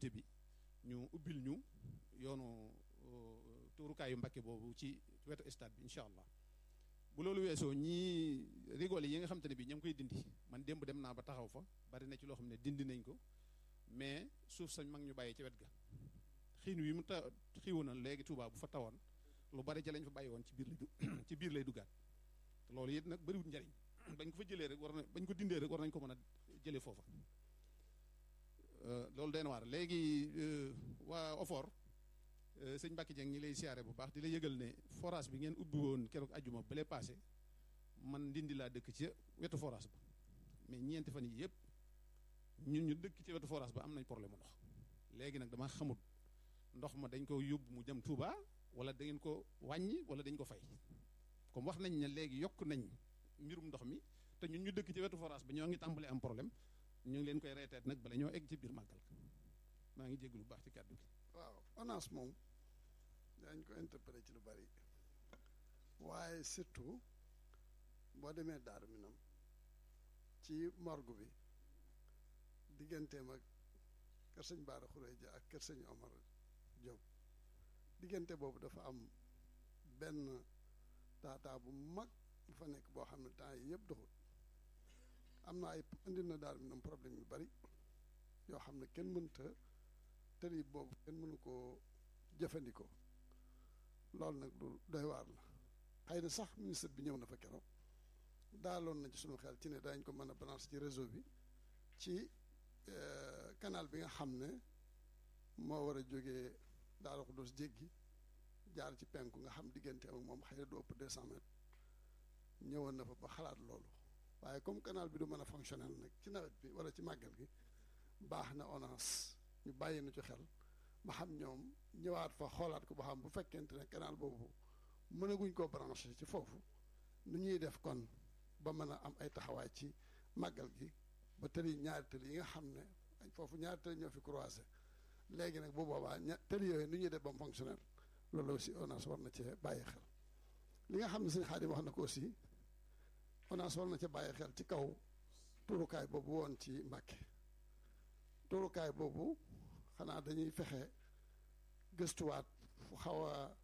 comité bi ñu ubbil ñu yoonu tuurukaayu Mbàkke boobu ci wetu stade bi incha allah bu loolu weesoo ñii rigole yi nga xam te ne bi ña ngi koy dindi man démb dem naa ba taxaw fa bari na ci loo xam ne dindi nañ ko mais suuf sañ mag ñu bàyyi ci wet ga xiin wi mu ta xiiwu na léegi Tuubaa bu fa tawoon lu bari ca lañ fa bàyyi woon ci biir lay du ci biir lay duggaat te loolu it nag bariwut njariñ bañ ko fa jëlee rek war na bañ ko dindee rek war nañ ko mën a jëlee foofa loolu den waar léegi waa OFOR sëñ Mbacke Dieng ñi lay siyaare bu baax di la yëgal ne forage bi ngeen ubbi woon keroog ajjuma bale passé man ndindi laa dëkk ci wetu forage ba mais ñeenti fan yi yëpp ñun ñu dëkk ci wetu forage ba am nañ problème mu ndox léegi nag dama xamut ndox ma dañ ko yóbbu mu jëm Touba wala da ngeen ko wàññi wala dañ ko fay comme wax nañ ne léegi yokk nañ mbirum ndox mi te ñun ñu dëkk ci wetu forage ba ñoo ngi tàmbali am problème ñu ngi leen koy reeteet nag bala ñoo egg ci biir màggal maa ngi jégg lu baax ci kàddu gi waaw ONAS moom dañ ko interpellé ci lu bari waaye surtout boo demee Daaru Minam ci morgue bi digganteem ak kër sëñ Baara Xureja ak kër sëñ Omar Diop diggante boobu dafa am benn taataa bu mag bu fa nekk boo xam ne temps yi yëpp doxut am na ay indi na Daaru Minam problème yu bari yoo xam ne kenn mënta tëri boobu kenn mënu koo jëfandikoo loolu nag lu doy waar la xëy na sax ministre bi ñëw na fa keroog daaloon na ci sunu xel ci ne dañ ko mën a branché ci réseau bi ci canal bi nga xam ne moo war a jógee Daaru Xudoos jéggi jaar ci penku nga xam diggante ak moom xëy na du ëpp deux cent mètres ñëwoon na fa ba xalaat loolu waaye comme canal bi du mën a fonctionnel nag ci nawet bi wala ci màggal gi baax na ONAS ñu bàyyi na ci xel ba xam ñoom ñëwaat fa xoolaat ko ba xam bu fekkente ne canal boobu mënaguñ koo branché ci foofu nu ñuy def kon ba mën a am ay taxawaay ci màggal gi ba tëli ñaari tëli yi nga xam ne foofu ñaari tëli ñoo fi croisé léegi nag bu boobaa ña tëli yooyu nu ñuy def ba mu fonctionnel loolu aussi ONAS war na cee bàyyi xel li nga xam ne sëñ Xaadim wax na ko aussi ONAS war na cee bàyyi xel ci kaw turukaay boobu woon ci Mbàkke turukaay boobu xanaa dañuy fexe gëstuwaat fu xaw a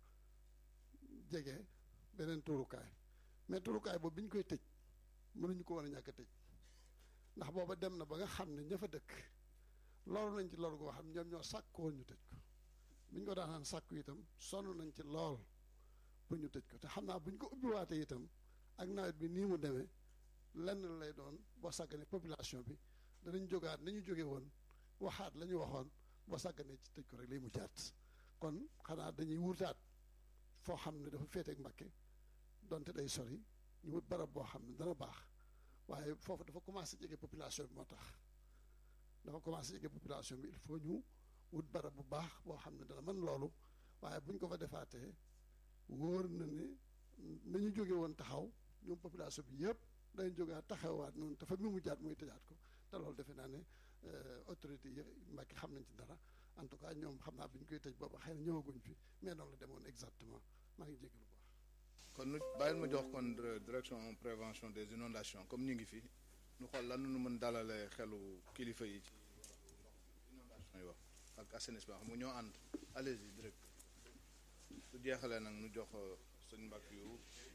jege beneen turukaay mais turukaay boobu bi ñu koy tëj mënuñu ko war a ñàkk a tëj ndax booba dem na ba nga xam ne ña fa dëkk loolu nañ ci loolu goo xam ñoom ñoo sàkk woon ñu tëj ko bi ñu ko daanaan sàkku itam sonn nañ ci lool pour ñu tëj ko te xam naa bu ñu ko ubbiwaatee itam ak nawet bi nii mu demee lenn lay doon boo sàgganee population bi danañ jógaat nañu jóge woon waxaat la ñu waxoon boo sàgganee ci tëj ko rek lay mu jaat kon xanaa dañuy wutaat foo xam ne dafa féeteeg Mbàkke donte day sori ñu wut barab boo xam ne dana baax waaye foofu dafa commencé jege population bi moo tax dafa commencé jege population bi il faut ñu wut barab bu baax boo xam ne dana mën loolu waaye bu ñu ko fa defaatee wóor na ne nañu jóge woon taxaw ñoom population bi yëpp dañ jógaat taxawaat noonu te fa mi mu jaat muy tëjaat ko te loolu defe naa ne autorité yi Mbàkke xam nañ ci dara en tout cas ñoom xam naa bi ñu koy tëj booba xëy na ñëwaguñ fi mais noonu la demoon exactement maa ngi jégalu bu baax. kon nu bàyyil ma jox kon direction prévention des inondations comme ñu ngi fi ñu xool lan nu mën dalale xelu kilifa yi ci inondation yi wax ak assainissement xam nga ñoo ànd allez-y direct su jeexalee nag nu jox sëñ Mbàkke yu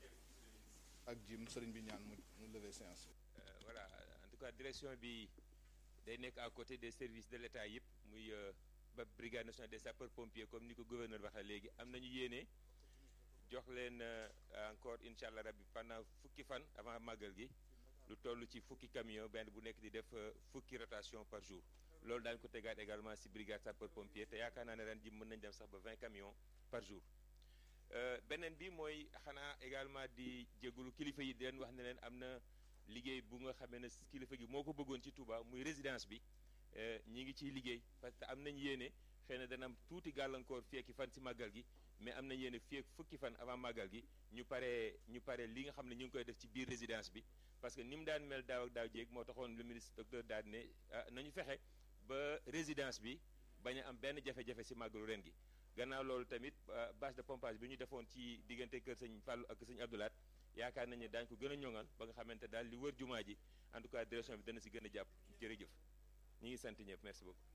ak jim sëriñ bi ñaan mu mu lever séance voilà en tout cas direction bi day nekk à côté des services de l'État yëpp muy ba brigade nationale des sapeurs pompiers comme ni ko gouverneur waxee léegi am nañu yéene jox leen encore incha allah rabbi pendant fukki fan avant màggal gi lu toll ci fukki camion benn bu nekk di def fukki rotation par jour loolu daañu ko tegaat également si brigade sapeur pompier te yaakaar naa ne ren ji mën nañ dem sax ba 20 camions par jour beneen bi mooy xanaa également di jégalu kilifa yi di leen wax ne leen am na liggéey bu nga xamee ne kilifa gi moo ko bëggoon ci Touba muy résidence bi ñi ngi ciy liggéey parce que am nañ yéene xëy na dana am tuuti gàllankoor fekki fan si màggal gi mais am nañ yéene fii ak fukki fan avant màggal gi ñu paree ñu pare li nga xam ne ñu ngi koy def ci biir résidence bi parce que ni mu daan mel daaw ak daaw jéeg moo taxoon le ministre docteur daal ne nañu fexe ba résidence bi bañ a am benn jafe-jafe si màggalu ren gi gannaaw loolu tamit bâche de pompage bi ñu defoon ci diggante kër sëñ Fallou ak sëñ Abdoulaat yaakaar nañu ne daañu ko gën a ñoŋal ba nga xamante daal li wër jumaa ji en tout cas direction bi dana si gën a jàpp jërëjëf ñu ngi sant ñëpp merci beaucoup